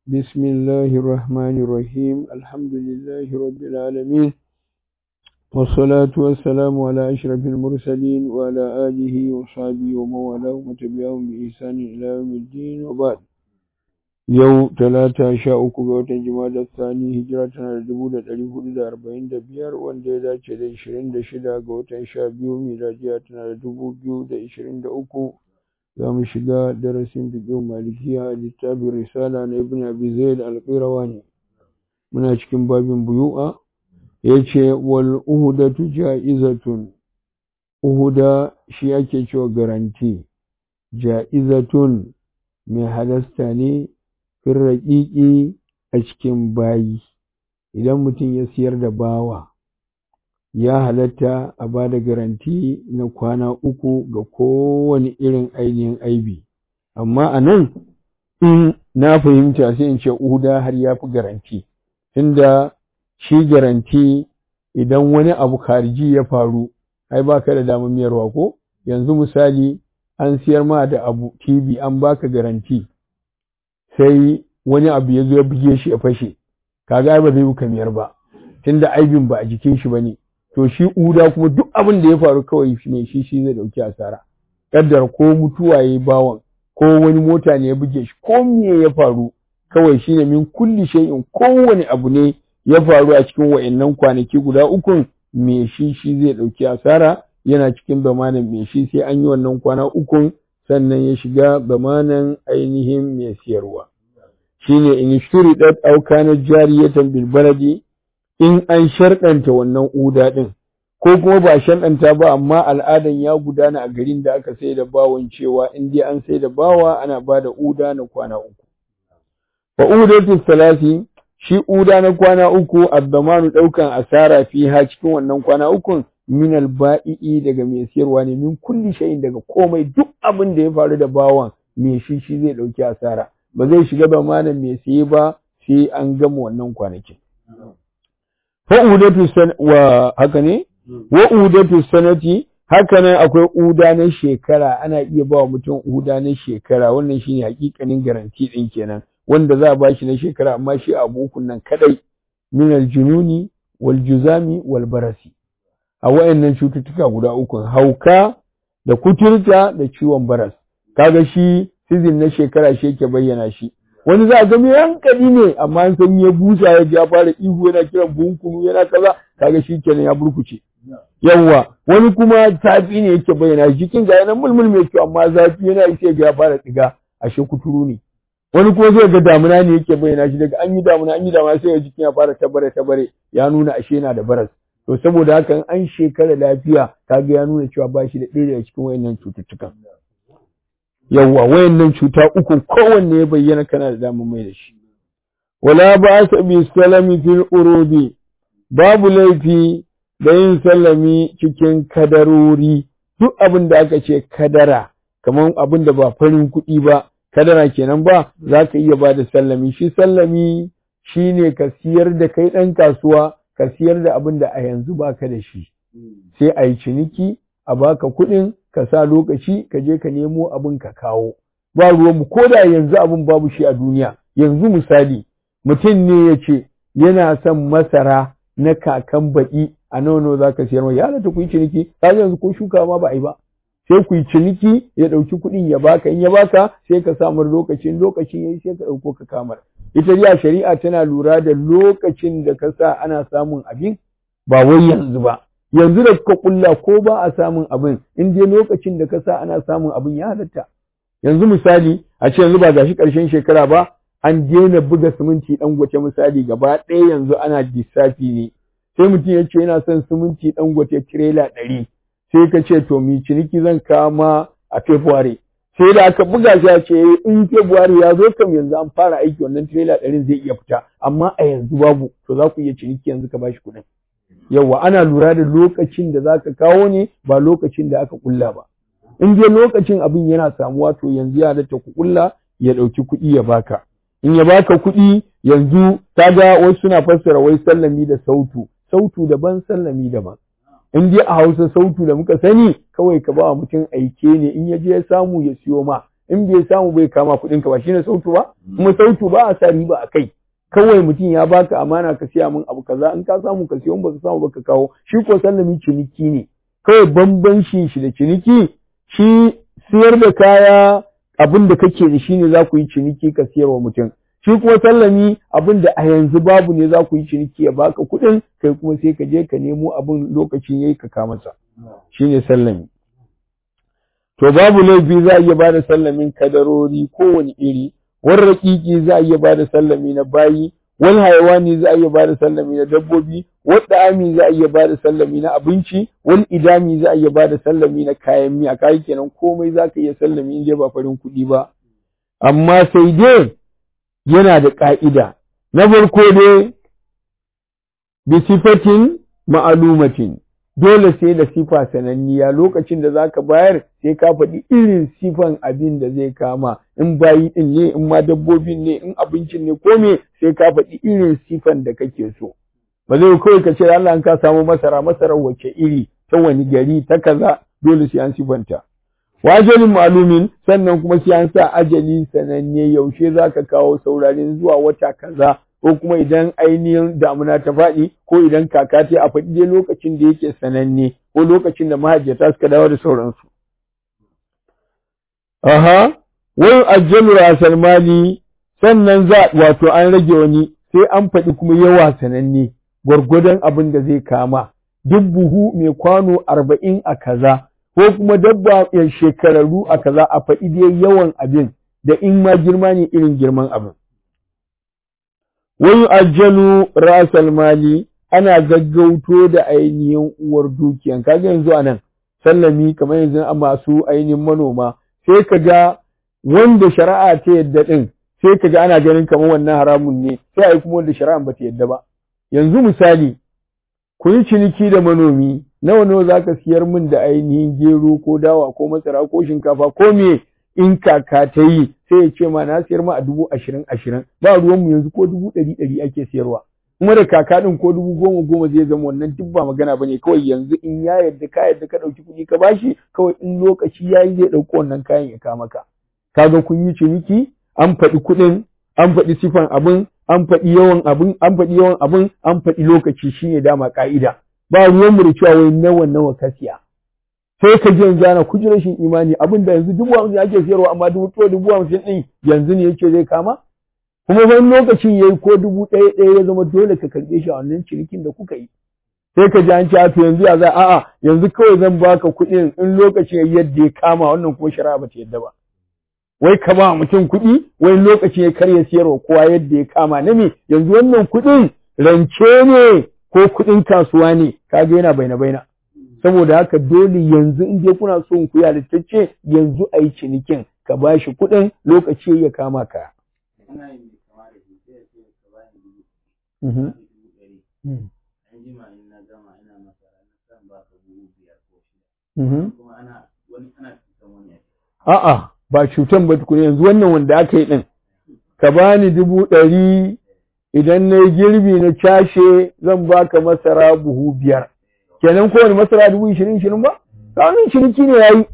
بسم الله الرحمن الرحيم الحمد لله رب العالمين والصلاة والسلام على أشرف المرسلين وعلى آله وصحبه ومن والاه وتبعهم بإحسان إلى يوم الدين وبعد yau talata sha uku ga watan jima'a Sani hijira tana da dubu da ɗari hudu da arba'in da biyar wanda ya dace da ishirin da shida ga watan sha biyu miladiya tana da dubu biyu da ishirin da uku za mu shiga darasin fiƙin malikiya a littafin risala na ibn abi zaid al-qirawani muna cikin babin buyu'a ya ce wal uhudatu ja'izatun uhuda shi ake cewa garanti ja'izatun mai halasta ne fin raƙiƙi a cikin bayi idan mutum ya siyar da bawa ya halatta a ba da garanti na kwana uku ga kowane irin ainihin aibi amma a nan in na fahimta sai in ce uda har ya fi garanti tunda shi garanti idan wani abu karji ya faru ai baka da damar miyarwa ko yanzu misali an siyar ma da abu tv an baka garanti sai wani abu ya zo ya buge shi ya fashe kaga ba zai buka miyar ba tunda aibin ba a jikin shi bane to shi uda kuma duk abin da ya faru kawai ne shi shi zai dauki asara kaddar ko mutuwa yayi bawan ko wani mota ne ya buge shi ko me ya faru kawai shine min kulli shay'in kowane abu ne ya faru a cikin wa'annan kwanaki guda ukun me shi shi zai dauki asara yana cikin bamanan me shi sai an yi wannan kwana ukun sannan ya shiga bamanan ainihin mai siyarwa shine in shuridat aw kana jariyatan bil baladi in an sharɗanta wannan uda ɗin, ko kuma ba sharɗanta ba amma al'adan ya gudana a garin da aka sai da bawon cewa in dai an sai da bawa ana ba da uda na kwana uku. Fa udatu salasi shi uda na kwana uku addamanu ɗaukan asara fi ha cikin wannan kwana ukun min alba'i'i daga mai siyarwa ne min kulli shay'in daga komai duk abin da ya faru da bawan mai shi shi zai ɗauki asara ba zai shiga bamanan mai siye ba sai an gama wannan kwanakin. fa'udatu wa haka ne wa udatu sanati haka nan akwai uda na shekara ana iya ba wa mutum uda na shekara wannan shine hakikanin garanti din kenan wanda za a ba shi na shekara amma shi abu ukun nan kadai min aljununi wal juzami wal barasi a wayannan cututtuka guda uku hauka da kuturta da ciwon baras kaga shi sizin na shekara shi yake bayyana shi wani za a ga mai hankali ne amma an san ya busa ya ji ya fara ihu yana kiran bunkunu yana kaza kaga shi kenan ya burkuce yawwa wani kuma zafi ne yake bayyana jikin ga yana mulmul mai kyau amma zafi yana yi ga ya fara tsiga ashe kuturu ne wani kuma zai ga damuna ne yake bayyana shi daga an yi damuna an yi damuna sai jikin ya fara tabare tabare ya nuna ashe yana da baras to saboda haka an shekara lafiya kaga ya nuna cewa ba shi da ɗaya daga cikin wayannan cututtukan yawwa wayannan cuta uku kowanne ya bayyana kana da damar mai da shi wala ba sa bi salami fil urudi babu laifi da yin sallami cikin kadarori duk abin da aka ce kadara kamar abin da ba farin kuɗi ba kadara kenan ba za ka iya ba da sallami shi sallami shine ka siyar da kai ɗan kasuwa ka siyar da abin da a yanzu baka da shi sai a yi ciniki a baka kuɗin ka sa lokaci ka je ka nemo abin ka kawo ba ruwanmu ko da yanzu abin babu shi a duniya yanzu misali mutum ne ya ce yana son masara na kakan baƙi a nono za ka siyar mai ya halatta ku yi ciniki ka yanzu ko shuka ma ba a yi ba sai ku yi ciniki ya ɗauki kuɗin ya baka in ya baka sai ka samar lokacin lokacin ya yi sai ka ɗauko ka kamar ita dai shari'a tana lura da lokacin da ka sa ana samun abin ba wai yanzu ba yanzu da kuka kulla ko ba a samun abin in dai lokacin da ka sa ana samun abin ya halatta yanzu misali a ce yanzu ba gashi ƙarshen shekara ba an daina buga siminti ɗan gwace misali gaba ɗaya yanzu ana lissafi ne sai mutum ya ce yana son siminti ɗan gwace tirela ɗari sai ka ce to mi ciniki zan kama a february sai da aka buga shi a ce in february ya zo kam yanzu an fara aiki wannan tirela ɗarin zai iya fita amma a yanzu babu to za ku iya ciniki yanzu ka bashi kuɗin yawa ana lura da lokacin da za ka kawo ne ba lokacin da aka kulla ba in dai lokacin abin yana samuwa to yanzu ya da ku kulla ya ɗauki kuɗi ya baka in ya baka kuɗi yanzu kaga wasu suna fassara wai sallami da sautu sautu daban sallami daban in dai a hausa sautu da muka sani kawai ka ba mutum aike ne in ya je ya samu ya siyo ma in bai samu bai kama kuɗin ka ba shine sautu ba kuma sautu ba a sa riba a kai kawai mutum ya baka amana ka siya min abu kaza in ka samu ka siya in baka samu baka kawo shi ko sallami ciniki ne kawai bambanci shi da ciniki shi siyar da kaya abin da kake da shi ne za ku yi ciniki ka siyar wa mutum shi kuma sallami abin da a yanzu babu ne za ku yi ciniki ya baka kuɗin kai kuma sai ka je ka nemo abin lokacin yayi ka kama sa shine sallami to babu laifi za a iya bada sallamin kadarori kowane iri wani raƙiƙi za a iya bada sallami na bayi wani hayawani za a iya bada sallami na dabbobi wani ami za a iya bada sallami na abinci wani idami za a iya bada sallami na kayan miya kayi kenan komai za ka iya sallami in dai ba farin kuɗi ba amma sai dai yana da ƙa'ida na farko dai bi sifatin ma'alumatin dole sai da sifa sananniya lokacin da zaka bayar sai ka faɗi irin sifan abin da zai kama in bayi ɗin ne in ma dabbobin ne in abincin ne ko me sai ka faɗi irin sifan da kake so ba zai kawai ka ce Allah ka samu masara masarar wace iri ta wani gari ta kaza dole sai an sifanta wajalin malumin sannan kuma sai an sa ajali sananne yaushe zaka kawo saurarin zuwa wata kaza ko kuma idan ainihin damuna ta faɗi ko idan kaka ta a faɗi dai lokacin da yake sananne ko lokacin da mahajjata suka dawo da sauransu. Aha, wai ajjalu rasal mali sannan za wato an rage wani sai an faɗi kuma yawa sananne gwargwadon abin da zai kama duk buhu mai kwano arba'in a kaza ko kuma dabba ya shekararru a kaza a faɗi dai yawan abin da in ma girma ne irin girman abin. wani ajjalu rasal mali ana gaggauto da ainihin uwar dukiyan kaga yanzu anan sallami kamar yanzu a masu ainihin manoma sai ka ga wanda shari'a ta yadda din sai ka ga ana ganin kamar wannan haramun ne sai a yi kuma wanda shari'a ba ta yadda ba yanzu misali ku yi ciniki da manomi nawa nawa za ka siyar min da ainihin gero ko dawa ko masara ko shinkafa ko me in kaka ta yi sai ya ce ma na siyar ma a dubu ashirin ashirin ba ruwanmu yanzu ko dubu ɗari ɗari ake siyarwa kuma da kaka ɗin ko dubu goma goma zai zama wannan duk ba magana ba ne kawai yanzu in ya yarda ka yarda ka ɗauki kuɗi ka bashi kawai in lokaci ya yi zai ɗauko wannan kayan ya kama ka kaga kun yi ciniki an faɗi kuɗin an faɗi sifan abin an faɗi yawan abin an faɗi yawan abin an faɗi lokaci shine dama ka'ida ba ruwanmu da cewa wai nawa nawa ka siya sai ka ji yanzu ana kuji rashin imani abin da yanzu dubu hamsin ake siyarwa amma dubu to dubu hamsin ɗin yanzu ne yake zai kama kuma wani lokacin yayi ko dubu ɗaya ɗaya ya zama dole ka karɓe shi a wannan cinikin da kuka yi sai ka ji an ce to yanzu ya za a'a yanzu kawai zan baka kuɗin in lokacin yayi yadda ya kama wannan kuma shari'a ba ta yadda ba wai ka ba mutum kuɗi wai lokacin ya karya siyarwa kowa yadda ya kama na me yanzu wannan kuɗin rance ne ko kuɗin kasuwa ne kaga yana baina baina saboda haka dole yanzu in dai kuna so ku yalittacce yanzu a yi cinikin ka ba shi kuɗin lokaci ya kama ka. A'a ba cutan ba tukuna yanzu wannan wanda aka yi ɗin ka bani dubu ɗari idan na yi girbi na cashe zan baka masara buhu biyar. kenan kowane masara dubu ishirin ishirin ba ranar ciniki ne ya yi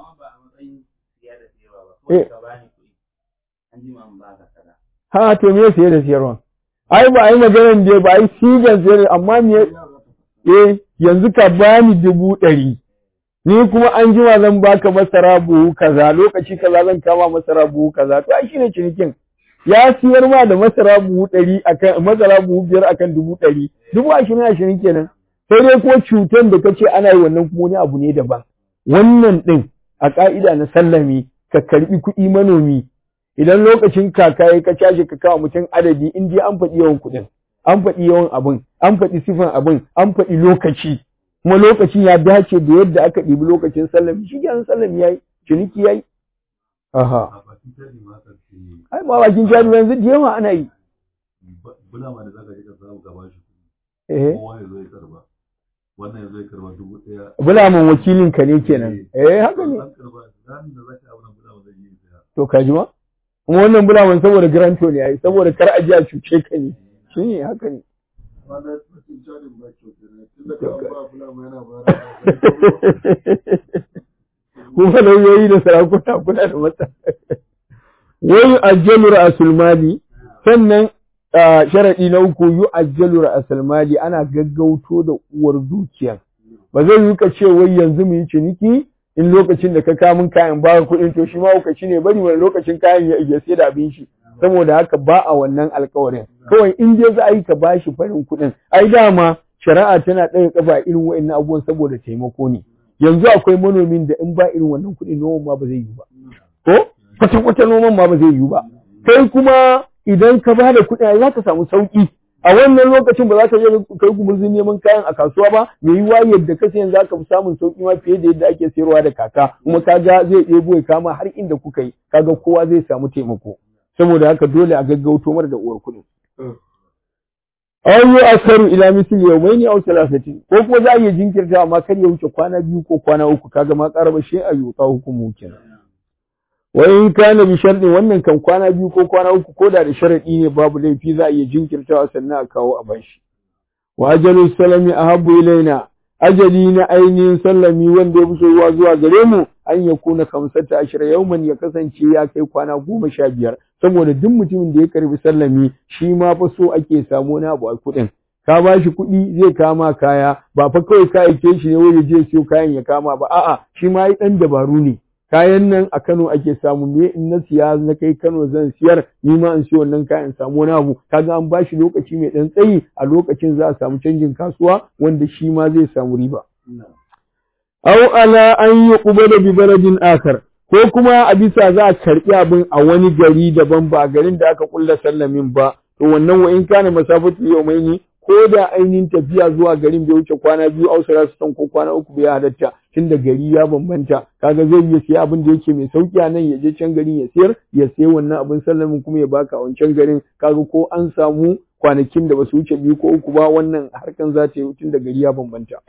ha to me siye da siyarwa ai ba a yi maganar da ba a yi sigan siyar amma me eh yanzu ka bani dubu ɗari ni kuma an jima zan baka masara buhu kaza lokaci kaza zan kama masara buhu kaza to ai shine cinikin ya siyar ma da masara buhu ɗari akan masara buhu biyar akan dubu ɗari dubu ashirin ashirin kenan sai dai ko cutar da kace ana yi wannan kuma wani abu ne daban wannan din a ka'ida na sallami ka karbi kuɗi manomi idan lokacin kaka ya ka cashe ka kawo mutum adadi in dai an faɗi yawan kuɗin an faɗi yawan abin an faɗi sifan abin an faɗi lokaci kuma lokacin ya dace da yadda aka ɗibi lokacin sallami shi kenan sallami yayi ciniki yayi aha ai ba bakin jari yanzu da yawa ana yi bulama da zaka je ka samu ka bashi eh kowa ya zo ya karba wannan ya zo ya karba dubu ɗaya bulamin wakilin ka ne kenan eh haka ne an karba ranar da zaka abu nan bulama zai yi saya to ka ji ma kuma wannan bulamin saboda garanto ne ai saboda kar a ji a cuce ka ne shi ne haka ne wanda mutum jarin ba kyau kenan tunda ka ba bulama yana ba kuma lauyoyi da sarakuna kuna da matsala wai ajjalu ra'sul mali sannan sharadi na uku yu ajjalu ra'sul mali ana gaggauto da uwar dukiya ba zai yi ka ce wai yanzu mu yi ciniki in lokacin da ka kamun kayan ba kuɗin to shi ma lokaci ne bari wani lokacin kayan ya sai da abin shi saboda haka ba a wannan alkawarin kawai in dai za a yi ka bashi farin kuɗin ai dama shari'a tana ɗaga kafa irin wa'annan abubuwan saboda taimako ne yanzu akwai manomin da in ba irin wannan kuɗi noman ma ba zai yi ba ko kwata-kwata noman ma ba zai yi ba kai kuma idan ka ba da kuɗi za ka samu sauƙi a wannan lokacin ba za ka je kai gumurzin neman kayan a kasuwa ba me yiwa yadda ka sayan za ka fi samun sauƙi ma fiye da yadda ake sayarwa da kaka kuma kaga zai ɗebo ya kama har inda kuka yi kaga kowa zai samu taimako saboda haka dole a gaggauto mara da uwar kuɗin aw yu asaru ila misli yawmayni aw thalathatin ko kuma za a iya jinkirta amma kar ya wuce kwana biyu ko kwana uku kaga ma qaraba shi a yuta hukumu kenan wa in kana bi sharɗi wannan kan kwana biyu ko kwana uku ko da da sharadi ne babu laifi za a iya jinkirtawa sannan a kawo a bashi wa ajalu salami ahabbu ilaina ajali na ainihin sallami wanda ya fi soyuwa zuwa gare mu an ya kuna kamsata ashira yauman ya kasance ya kai kwana goma sha biyar saboda duk mutumin da ya karbi sallami shi ma fa so ake samu na abu a kuɗin ka ba shi kuɗi zai kama kaya ba fa kawai ka aike shi ne wai je siyo kayan ya kama ba a'a shi ma yi ɗan dabaru ne kayan nan a Kano ake samu me in na siya na kai Kano zan siyar ni ma in siyo wannan kayan samu wani abu kaga an bashi lokaci mai dan tsayi a lokacin za a samu canjin kasuwa wanda shi ma zai samu riba aw ala an yuqbala bi baladin akhar ko kuma a bisa za a karbi abin a wani gari daban ba garin da aka kulla sallamin ba to wannan wa in kana masafatu yawmaini ko da ainihin tafiya zuwa garin bai wuce kwana biyu ausara su san ko kwana uku bai halatta tunda gari ya bambanta kaga zai iya siya abin da yake mai sauki a nan ya je can garin ya siyar ya sayi wannan abin sallamin kuma ya baka a wancan garin kaga ko an samu kwanakin da basu wuce biyu ko uku ba wannan harkan za ta yi tunda gari ya bambanta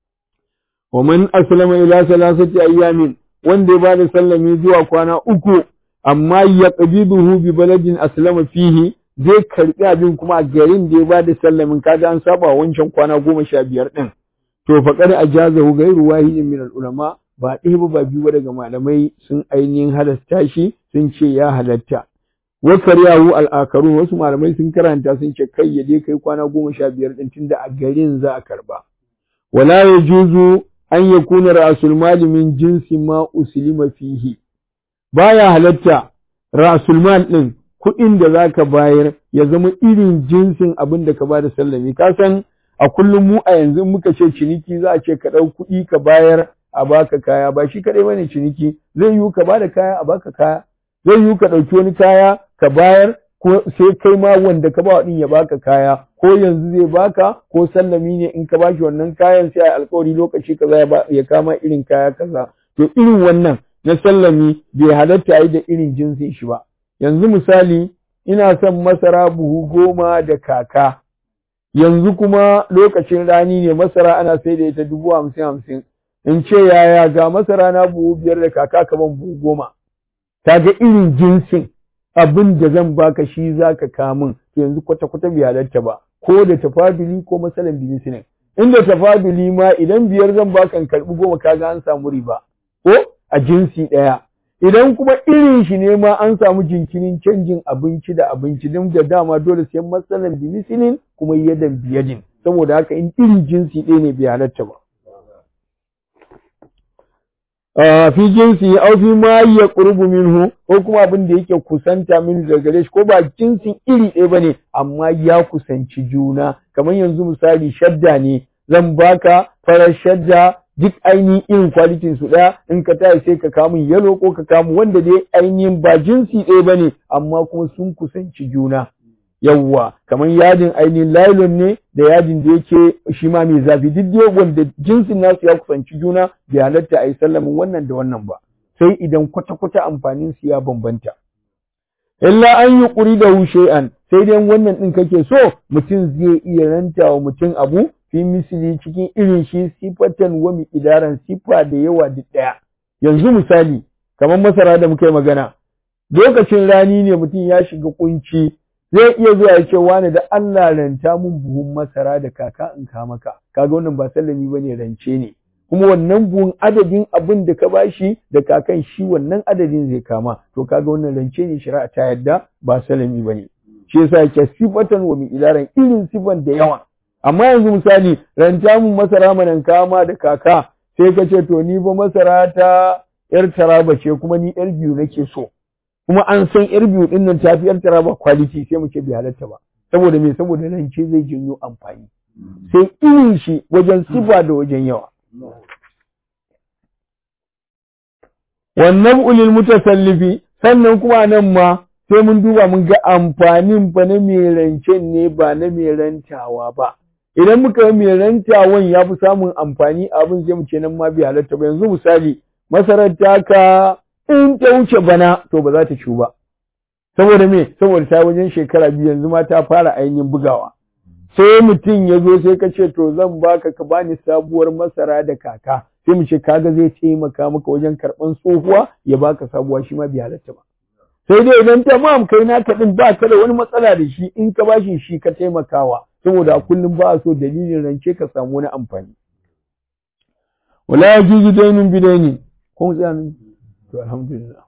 wa man aslama ila salasati ayyamin wanda ya bada sallami zuwa kwana uku amma ya qabiduhu bi baladin aslama fihi zai karbi abin kuma a garin da ya ba da sallamin kaga an saba wancan kwana goma sha biyar ɗin to faƙar a jazahu gairu wahidin min ulama ba ɗaya ba ba biyu ba daga malamai sun ainihin halasta shi sun ce ya halatta wa karyahu al'akarun wasu malamai sun karanta sun ce kai ya je kai kwana goma sha biyar ɗin tunda a garin za a karba wala ya juzu an yakuna ra'sul mali min jinsi ma uslima fihi baya halatta ra'sul mal ɗin kuɗin da za ka bayar ya zama irin jinsin abin da ka ba da sallami ka san a kullum mu a yanzu muka ce ciniki za a ce ka ɗau kuɗi ka bayar a baka kaya ba shi kaɗai bane ciniki zai yiwu ka bada kaya a baka kaya zai yiwu ka ɗauki wani kaya ka bayar ko sai kai ma wanda ka ba ɗin ya baka kaya ko yanzu zai baka ko sallami ne in ka bashi wannan kayan sai a alkawari lokaci kaza ya kama irin kaya kaza to irin wannan na sallami bai halatta a yi da irin jinsin shi ba yanzu misali ina son masara buhu goma da kaka yanzu kuma lokacin rani ne masara ana sai da ita dubu hamsin hamsin in ce yaya ga masara na buhu biyar da kaka kaman buhu goma ta ga irin jinsin abin da zan baka shi za ka kamun to yanzu kwata-kwata bai halatta ba ko da tafaduli ko masalan bimisinin inda tafaduli ma idan biyar zan baka in karɓi goma kaga an samu riba ko a jinsi ɗaya idan kuma irin shi ne ma an samu jinkirin canjin abinci da abinci din da dama dole sai matsalan bimisinin kuma yadan biyadin saboda haka in irin jinsi ɗaya ne bai halatta ba fi jinsi au fi ma ya qurbu minhu ko kuma abin da yake kusanta min daga gare shi ko ba jinsin iri ɗaya bane amma ya kusanci juna kamar yanzu misali shadda ne zan baka farar shadda duk ainihin irin kwalitin su ɗaya in ka tayi sai ka kamun yalo ko ka kamu wanda dai ainihin ba jinsi ɗaya bane amma kuma sun kusanci juna yawwa kamar yadin ainihin lailon ne da yadin da yake shi ma mai zafi duk dai wanda jinsin nasu ya kusanci juna bai halatta a yi sallamin wannan da wannan ba sai idan kwata-kwata amfanin su ya bambanta illa an yi ƙuri da shay'an sai dai wannan ɗin kake so mutum zai iya ranta wa mutum abu fi misali cikin irin shi sifatan wa miqdaran sifa da yawa duk ɗaya yanzu misali kamar masara da muka yi magana lokacin rani ne mutum ya shiga kunci zai iya zuwa ya ce wani da Allah ranta mun buhun masara da kaka in ka maka kaga wannan ba sallami bane rance ne kuma wannan buhun adadin abin da ka bashi da kakan shi wannan adadin zai kama to kaga wannan rance ne shari'a ta yadda ba salami bane shi yasa yake sifatan wa min ilaran irin sifan da yawa amma yanzu misali ranta mun masara manan kama da kaka sai ka ce to ni ba masara ta yar taraba ce kuma ni yar biyu nake so kuma an san yar biyu din nan tafi yar taraba quality sai mu ce bai halatta ba saboda me saboda rance zai janyo amfani sai irin shi wajen sifa da wajen yawa wannan ulil mutasallifi sannan kuma nan ma sai mun duba mun ga amfanin fa na mai rancen ne ba na mai rantawa ba idan muka yi mai rantawan ya fi samun amfani abin sai mu ce nan ma bai halatta ba yanzu misali masarar taka in ta wuce bana to ba za ta ciwu ba saboda me saboda ta wajen shekara biyu yanzu ma ta fara ainihin bugawa sai mutum ya zo sai ka ce to zan baka ka bani sabuwar masara da kaka sai mu ce kaga zai taimaka maka wajen karɓan tsohuwa ya baka sabuwa shi ma bai halatta ba sai dai idan tamam kai naka din ba ka da wani matsala da shi in ka bashi shi ka taimakawa saboda a kullum ba a so dalilin rance ka samu wani amfani wala yajuzu dainun bidaini ko mu tsaya to alhamdulillah